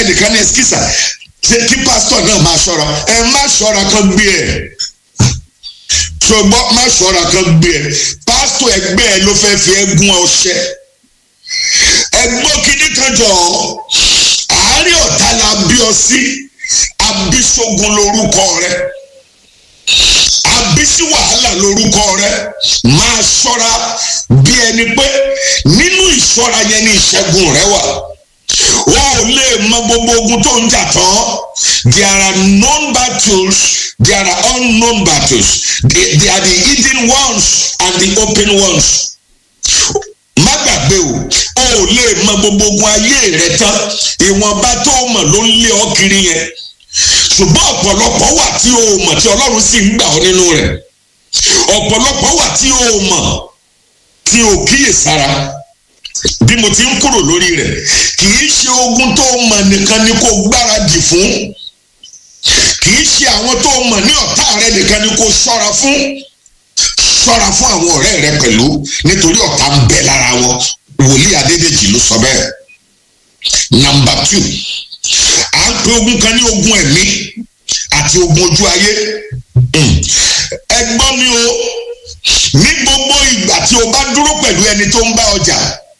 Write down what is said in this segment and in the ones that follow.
ẹnìkan ní ẹsikísà kí pásítọ̀ náà máa ṣọ́ra ẹ má ṣọ́ra kan gbé ẹ̀ ṣùgbọ́n má ṣọ́ra kan gbé ẹ̀ pásítọ̀ ẹgbẹ́ ẹ ló fẹ́ fi ẹ́ gún ọṣẹ ẹgbọ́n kìíní kan jọ àárín ọ̀tá la bí ọ sí abisogun lórúkọ rẹ abisi wàhálà lórúkọ rẹ máa ṣọ́ra bí ẹni pé nínú ìṣọ́ra yẹn ni ìṣẹ́gun rẹ wà wọn ò lè mọ gbogbo ogun tó ń jà tán there are known battles there are unknown battles they, they are the hidden ones and the open ones má gbàgbé o o ò lè mọ gbogbo ogun ayé rẹ tán ìwọ̀nba tó mọ̀ ló ń lé ọ kiri yẹn ṣùgbọ́n ọ̀pọ̀lọpọ̀ wà tí o mọ̀ tí ọlọ́run sì ń gbà ọ́ nínú rẹ̀ ọ̀pọ̀lọpọ̀ wà tí o mọ̀ tí o kíyèsára bí mo ti ń kúrò lórí rẹ̀ kì í ṣe ogun tó mọ̀ nìkan ni kò gbáradì fún kì í ṣe àwọn tó mọ̀ ní ọ̀tá rẹ nìkan ni kò ṣọ́ra fún ṣọ́ra fún àwọn ọ̀rẹ́ rẹ pẹ̀lú nítorí ọ̀tá ń bẹ lára wọn wòlíì adédèjì ló sọ bẹ́ẹ̀ nàmbà two à ń pe ogun kan ní ogun ẹ̀mí àti ogun ojú ayé ẹ gbọ́ mi o ní gbogbo ìgbà tí o bá dúró pẹ̀lú ẹni tó ń bá ọjà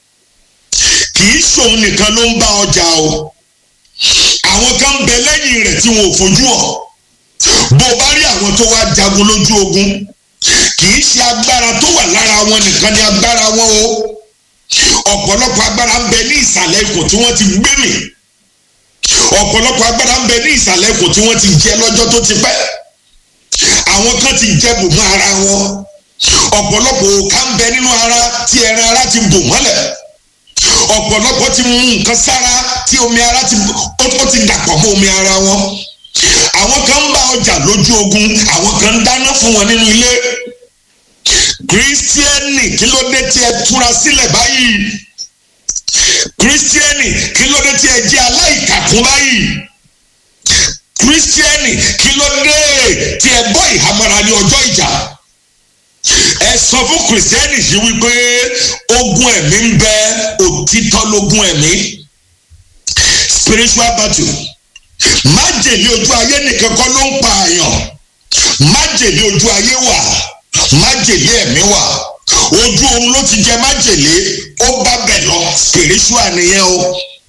kì í ṣòun nìkan ló ń bá ọjà o àwọn kan bẹ lẹ́yìn rẹ̀ tí wọn ò fojú hàn bó o bá rí àwọn tó wá jagun lójú ogun kì í ṣe agbára tó wà lára wọn nìkan ni agbára wọn o ọ̀pọ̀lọpọ̀ agbára ń bẹ ní ìsàlẹ̀ ikùn tí wọ́n ti gbé mì ọ̀pọ̀lọpọ̀ agbára ń bẹ ní ìsàlẹ̀ ikùn tí wọ́n ti jẹ lọ́jọ́ tó ti pẹ́ àwọn kan ti jẹ bò mọ́ ara wọn ọ̀pọ̀lọpọ̀ òkà ń bẹ nínú ara tí ẹran ara ti bò mọ́lẹ̀ ọ̀pọ̀lọpọ̀ ti mú nǹkan sára tí omi ara ti ó ti dàpọ̀ mọ́ omi ara wọn àwọn kan ń bá ọjà lójú ogun àwọn kan ń dáná fún wọn nínú ilé kírísítíẹ́nì kí ló dé tí ẹ túra sílẹ̀ báyìí kírísítíẹ́nì kí ló dé tí ẹ jẹ́ aláìkàkún báyìí kírísítíẹ́nì kí ló dé tí ẹ bọ́ ìhámọ́ra ní ọjọ́ ìjà ẹ sọ fún kírísítíẹ́nì yìí wípé ogun ẹ̀mí ń bẹ òtítọ́ lógun ẹ̀mí spiritual battle májèlé ojú ayé nìkan kọ́ ló ń pa àyàn májèlé ojú ayé wà májèlé ẹ̀mí wà ojú oorun ló ti jẹ májèlé ó bá bẹ̀ lọ spiritual nìyẹn o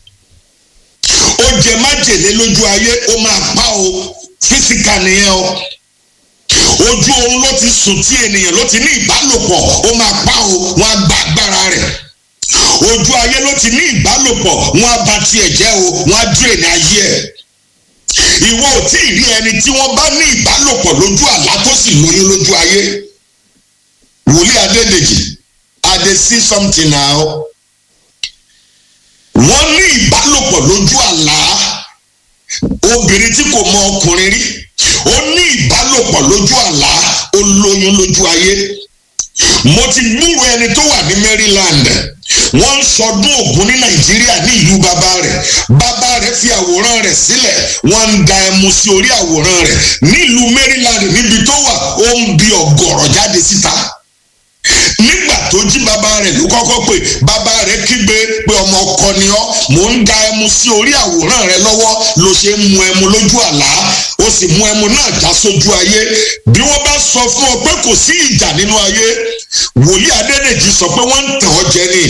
ó jẹ májèlé lójú ayé ó máa pa o physical nìyẹn o ojú oorun ló ti sùn tí ènìyàn ló ti ní ìbálòpọ̀ ó máa pa o wọn á gba agbára rẹ̀ ojú ayé ló ti ní ìbálòpọ̀ wọn á ba tiẹ̀ jẹ́ o wọn á dúró ní ayé ẹ̀ ìwọ ò tí ì rí ẹni tí wọ́n bá ní ìbálòpọ̀ lójú àlá tó sì lóyún lójú ayé wòlíì adédèjì i dey see something now wọ́n ní ìbálòpọ̀ lójú àlá obìnrin tí kò mọ ọkùnrin rí ó ní ìbálòpọ̀ lójú àlá ó lóyún lójú ayé mo ti gbúrò ẹni tó wà ní maryland wọ́n ń sọdún ògún ní nàìjíríà ní ìlú bàbá rẹ̀ bàbá rẹ̀ fi àwòrán rẹ̀ sílẹ̀ wọ́n ń da ẹmu sí orí àwòrán rẹ̀ nílùú maryland níbi tó wà ó ń bi ọ̀gọ̀rọ̀ jáde síta nígbà tó jí bàbá rẹ̀ ló kọ́kọ́ pé bàbá rẹ̀ kígbe pé ọmọ ọkọ ni ọ́ mò ń da ẹmu sí orí àwòrán rẹ̀ lọ́wọ́ ló ṣe ń mu ẹmu lójú àlá ó sì mu ẹmu náà já sójú ayé bí wọ́n bá sọ fún ọ pé kò sí ìjà nínú ayé wòlíì adédèjì sọ pé wọ́n ń tàn ọ́ jẹ ni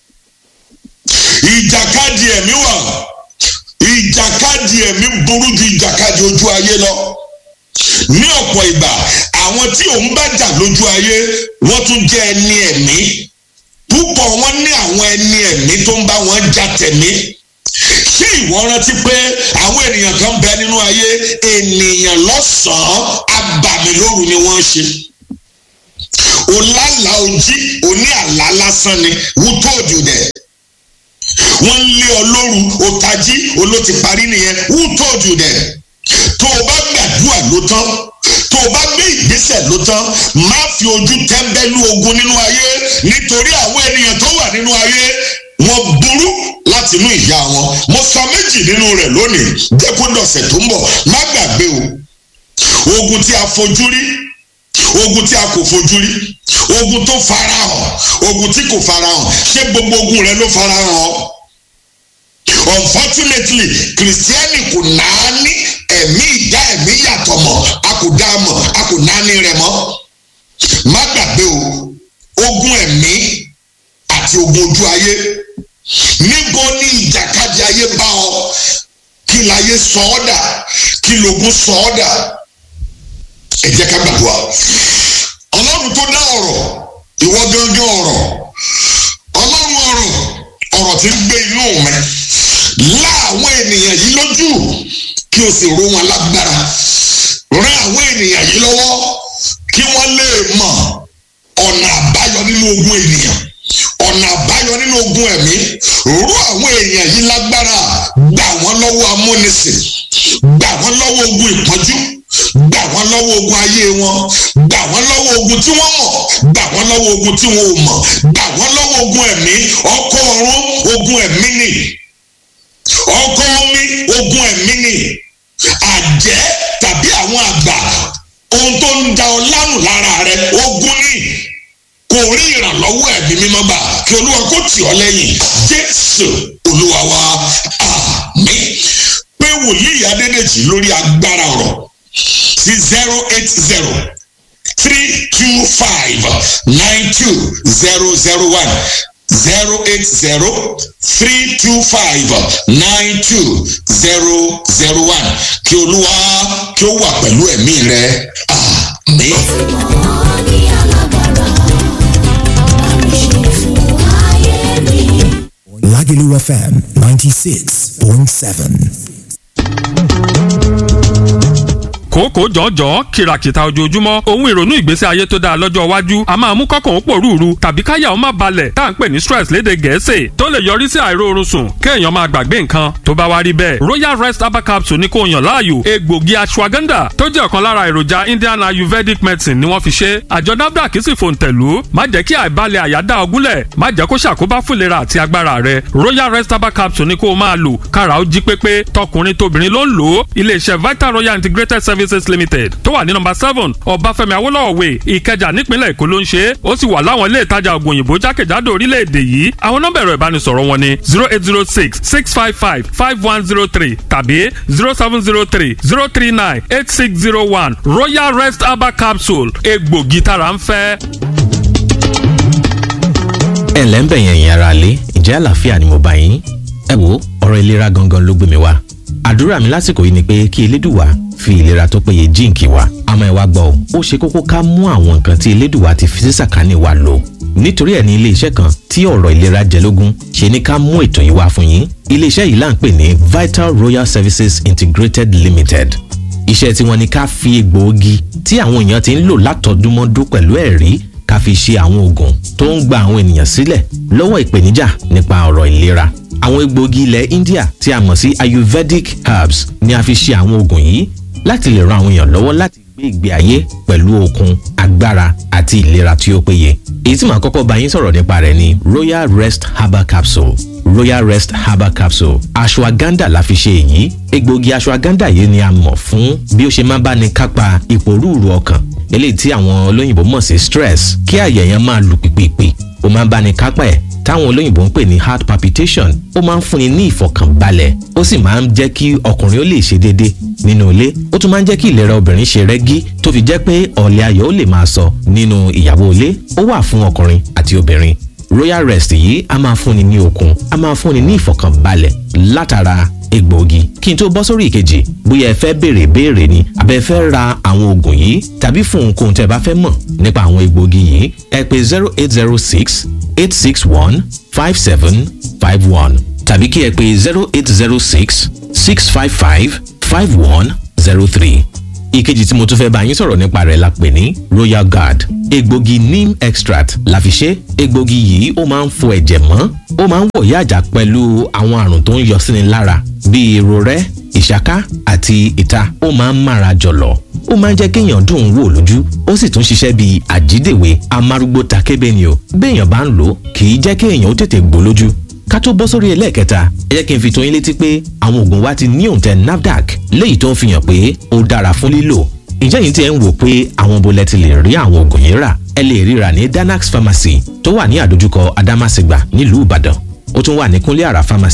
ìjàkadì ẹ̀mí wà ìjàkadì ẹ̀mí burú ju ìjàkadì ojú ayé lọ ní ọ̀pọ̀ ìgbà àwọn tí òun bá jà lójú ayé wọ́n tún jẹ́ ẹni ẹ̀mí púpọ̀ wọn ní àwọn ẹni ẹ̀mí tó ń bá wọn jà tẹ̀mí ṣé ìwọ rántí pé àwọn ènìyàn kan bẹ nínú ayé ènìyàn lọ́sàn-án abàmìlóru ni wọ́n ṣe olálàá ojí oní àlá lásán ni who told you that wọ́n ń lé ọ lóru òtají olóti parí nìyẹn who told you that tó o bá gbàdúrà ló tán tó o bá gbé ìgbésẹ̀ ló tán má fi ojú tẹ́ńbẹ́lú ogun nínú ayé nítorí àwọn ènìyàn tó wà nínú ayé wọ́n burú láti inú ìyá wọn mo sọ méjì nínú rẹ̀ lónìí jẹ́ kó dọ̀sẹ̀ tó ń bọ̀ má gbàgbé o ogun tí a fojú rí ogun tí a kò fojú rí ogun tó farahàn ogun tí kò farahàn ṣé gbogbo ogun rẹ ló farahàn unfortunately kìrìsìtẹ́nì kò náà ní ẹ̀mí ìdá ẹ̀mí yàtọ̀ mọ̀ a kò dá mọ̀ a kò náà ní rẹ̀ mọ́ má gbàgbé o ogun ẹ̀mí àti ogun ojú ayé níbo ni ìjàkadì ayé bá ọ kí láyé sọ ọ́ dà kí lógun sọ ọ́ dà ẹ jẹ́ ká gbàdúrà ọlọ́run tó dá ọ̀rọ̀ ìwọ gángan ọ̀rọ̀ ọlọ́run ọ̀rọ̀ ọ̀rọ̀ tí ń gbé inú mi lá àwọn ènìyàn yìí lójú kí o sì ró wọn lágbára rán àwọn ènìyàn yìí lọ́wọ́ kí wọ́n lè mọ̀ ọ̀nà àbáyọ nínú ogun ènìyàn ọ̀nà àbáyọ nínú ogun ẹ̀mí ró àwọn èèyàn yìí lágbára gbà wọ́n lọ́wọ́ amúnisìn gbà wọ́n lọ́wọ́ ogun ìpọ́njú gbà wọ́n lọ́wọ́ ogun ayé wọn gbà wọ́n lọ́wọ́ ogun tí wọ́n mọ̀ gbà wọ́n lọ́wọ́ ogun tí wọn ò mọ̀ gbà wọ́n lọ́wọ́ ogun ẹ̀mí ọkọ ọ̀run ogun ẹ̀mí ni ọkọ omi ogun ẹ̀mí ni àjẹ́ tàbí àwọn àgbà ohun tó ń da ọ lánù lára rẹ ogun ni kò rí ìrànlọ́wọ́ ẹ̀mí mímọ́ gbà kí olúwa kó tì ọ́ lẹ́yìn jésù olúwa wa àmín pé wòlíì adédèjì lórí agbára ọ̀rọ̀ sí zero eight zero three two five nine two zero zero one zero eight zero three two five nine two zero zero one kí olúwa kí ó wà pẹ̀lú ẹ̀mí rẹ àmín. Lagelu FM 96.7. kòókòó jọ̀ọ́jọ́ kìràkìtà ojoojúmọ́ ohun ìrònú ìgbésí ayé tó dáa lọ́jọ́ iwájú a máa mú kọ́kàn ó pòrúurú tàbí káyà ó má balẹ̀ tá à ń pè ní stress léde gẹ̀ẹ́sì tó lè yọrí sí àìróorun sùn kéèyàn máa gbàgbé nǹkan tó bá wá rí bẹ́ẹ̀ royal rest herbal capsule ní kò yàn láàyò egbògi ashwagandha tó jẹ́ ọ̀kan lára èròjà indian ayurvedic medicine ni wọ́n fi ṣe àjọ nafdac sì fòǹtẹ̀lú má jẹ́ kí àìbalẹ̀ àyà dá ọ gúnlẹ̀ má jẹ́ kó ṣàkóbá fúnlera àti agbára rẹ royal rest herbal capsule ní kó o máa lò kára ó jí pépé tọkùnrin tóbìnrin ló ń lò ó iléeṣẹ́ vital royal integrated services limited tó wà ní nọ́mbà seven ọbáfẹ́mi awólọ́wọ̀ way ìkẹjà nípínlẹ̀ èkó ló ń ṣe é ó sì wà láwọn ilé ìtajà ògùn òyìnbó jákèjádò orílẹ̀-èdè yìí àwọn nọ́mbà ẹ̀rọ ìbánisọ̀rọ̀ wọn ni zero eight zero six six five five five one zero three tàbí zero seven zero three zero three nine eight six zero one royal rest herbal capsule egbògi tára ń fẹ́. ẹ ǹlẹ́ ń bẹ̀yẹn ìyẹn ara lé ìjẹ́ àlàáfíà ni mo bá yín ẹ wo ọ̀rọ̀ ìlera gangan ló gbé mi wá àdúrà mi lásìkò yìí ni pé kí elédùwà fi ìlera tó péye jíǹkì wa àmọ́ ẹ wá gbọ́ ọ ó ṣe kókó ká mú àwọn nǹkan tí elédùwà ti fi sí sàkání wa lò nítorí ẹ̀ ní iléeṣẹ́ kan tí ọ̀rọ̀ ìlera jẹ lógún ṣe ní ká mú ètò yìí wá fún yín iléeṣẹ́ yìí là ń pè ní Vital Royal Services Integrated Limited iṣẹ́ tí wọ́n ní ká fi egbòogi tí àwọn èèyàn ti ń lò látọdúnmọ́dún pẹ̀lú ẹ̀rí ká fi ṣe àwọn oògùn tó ń gba àwọn ènìyàn sílẹ̀ lọ́wọ́ ìpèníjà nípa ọ̀rọ̀ ìlera àwọn egbòogi ilẹ̀ India tí a mọ̀ sí Ayurvedic herbs ni a fi ṣe àwọn oògùn yìí láti lè ran àwọn èèyàn lọ́wọ́ láti gbé ìgbé ayé pẹ̀lú okun agbára àti ìlera tí ó péye. èyí tí màá kọ́kọ́ bá yín sọ̀rọ̀ nípa rẹ̀ ni Royal Rest Herbal Capsule Royal Rest Herbal Capsule ashwagandha la fi ṣe èyí egbòogi ashwagandha yìí ni a mọ̀ fún bí ó ṣe máa bá ní kápá ìpòrúurú ọkàn eléyìí tí àwọn olóyìnbó mọ̀ sí stress kí àyà yẹn máa lù pìpìpì ó máa ń bá ní kápá ẹ̀ táwọn olóyìnbó ń pè ní heart palpitation ó máa ń fúnni ní ìfọ̀kànbalẹ̀ ó sì máa ń jẹ́ kí ọkùnrin ó lè ṣe déédé nínú ilé ó tún máa ń jẹ́ kí ìlera obìnrin ṣe rẹ́gí tó fi jẹ́ pé ọ̀lẹ́ ayọ̀ ó lè máa sọ nínú ìyàwó ilé ó wà fún ọkùnrin àti obìnrin royal rest yìí a máa fúnni ní okun a máa fúnni ní ìfọ̀kànbalẹ̀ látara egbòogi kí n tó bọ́ sórí ìkejì bóyá ẹ fẹ́ béèrè béèrè ni àbẹ fẹ́ ra àwọn oògùn yìí tàbí fún ohunkóhun tẹ́ bá fẹ́ mọ̀ nípa àwọn egbòogi yìí ẹ pè zero eight zero six eight six one five seven five one tàbí kí ẹ pè zero eight zero six six five five five one zero three ìkejì tí mo tún fẹ́ bá yín sọ̀rọ̀ nípa rẹ̀ la pè ní royal guard egbògi neem extract la fi ṣe egbògi yìí ó máa ń fọ ẹ̀jẹ̀ mọ́ ó máa ń wòye àjà pẹ̀lú àwọn àrùn tó ń yọ síni lára bíi irorẹ́ ìṣáká àti ìta ó máa ń mára jọ̀lọ̀ ó máa ń jẹ́ kéèyàn dùn ún wò lójú ó sì tún ṣiṣẹ́ bíi àjídèwé amárúgbó takébé ni o béèyàn bá ń lò ó kì í jẹ́ kéèyàn ó tètè gbó lójú ká tó bọ́ sórí ẹlẹ́ẹ̀kẹta ẹ jẹ́ kí n fi tó yín létí pé àwọn oògùn wa ti ní òǹtẹ̀ NAFDAC léyìí tó ń fi hàn pé ó dára fún lílò ǹjẹ́ yìí ti ẹ̀ ń wò pé àwọn bolẹ̀ ti lè rí àwọn oògùn yìí rà ẹ lè ríra ní Danax Pharmacy tó wà ní àdójúkọ Adámàsìgbà nílùú Ìbàdàn ó tún wà ní Kúnlé Àrà Pharmacy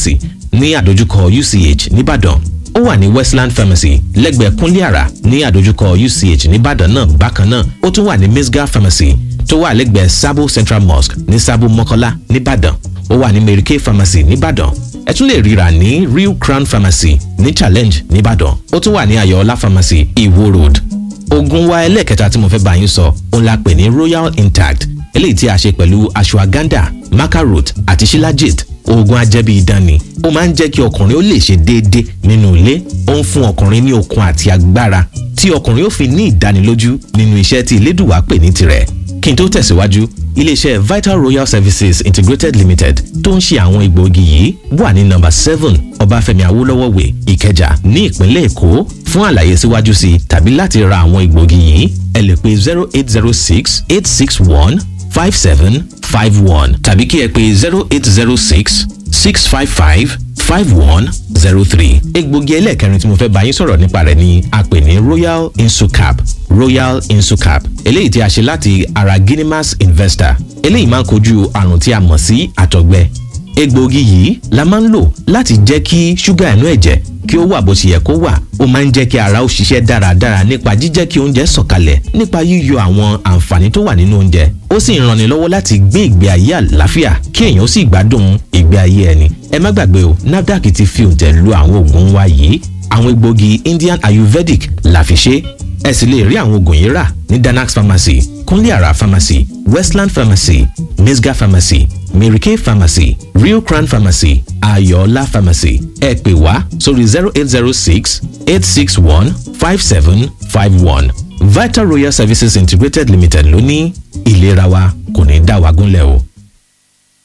ní àdójúkọ uch nìbàdàn ó wà ní westland pharmacy lẹ́gbẹ̀ẹ́ kúnlẹ́àrà ní àdójúkọ uch nìbàdàn náà bákan náà ó tún wà ní misga pharmacy tó wà lẹ́gbẹ̀ẹ́ sabo central mosque ní sabo mọ́kọ́lá nìbàdàn ó wà ní mary kay pharmacy nìbàdàn ẹ tún lè ríra ní real crown pharmacy ní challenge nìbàdàn ó tún wà ní ayọ̀ọ́lá pharmacy iwo road oògùn wa ẹlẹ́ẹ̀kẹta tí mo fẹ́ bá yín sọ òun la pè ní royal intact eléyìí tí a ṣe pẹ̀lú ashwagandha macarot àti shilajit oògùn ajẹ́bí idán ni ó máa ń jẹ́ kí ọkùnrin ó lè ṣe déédé nínú ilé ó ń fún ọkùnrin ní okun àti agbára tí ọkùnrin ó fi ní ìdánilójú nínú iṣẹ́ tí elédùwà pè ní tirẹ̀ kí n tó tẹ̀síwájú iléeṣẹ́ vital royal services integrated limited tó ń ṣe àwọn egbòogi yìí wà ní nọ́mbà seven ọbáfẹ́mi awólọ́wọ̀ way ìkẹjà ní ìpínlẹ̀ èkó fún àlàyé síwájú sí i tàbí láti ra àwọn egbòogi yìí ẹ lè pe zero eight zero six eight six one five seven five one tàbí kí ẹ pe zero eight zero six six five five five one zero three. egbògi ẹlẹ́ẹ̀kẹrin tí mo fẹ́ bá yín sọ̀rọ̀ nípa rẹ̀ ni a pè ní royal insucap royal insucap eléyìí tí a ṣe láti ara guinemas investor eléyìí máa ń kojú àrùn tí a mọ̀ sí àtọ̀gbẹ egbògi yìí la máa ń lò láti jẹ́ kí ṣúgà inú ẹ̀jẹ̀ kí ó wà bó ṣe yẹ kó wà ó máa ń jẹ́ kí ara ó ṣiṣẹ́ dáradára nípa jíjẹ́ kí oúnjẹ sọ̀kalẹ̀ nípa yíyọ àwọn àǹfààní tó wà nínú oúnjẹ ó sì ń ranni lọ́wọ́ láti gbé ìgbé ayé àlàáfíà kí èèyàn ó sì gbádùn ìgbé ayé ẹni ẹ má gbàgbé o nafdac ti fi òǹtẹ̀ lu àwọn oògùn wa yìí àwọn egbògi indian ayurvedic la fi ṣe ẹ sì lè rí àwọn oògùn yìí rà ní danax pharmacy kúnlé àrà pharmacy westland pharmacy misga pharmacy mary kay pharmacy real crown pharmacy ayọ̀ọ́lá pharmacy ẹ pè wá sórí zero eight zero six eight six one five seven five one vital royal services integrated limited ló ní ìlera wa kò ní dá wa gúnlẹ̀ o.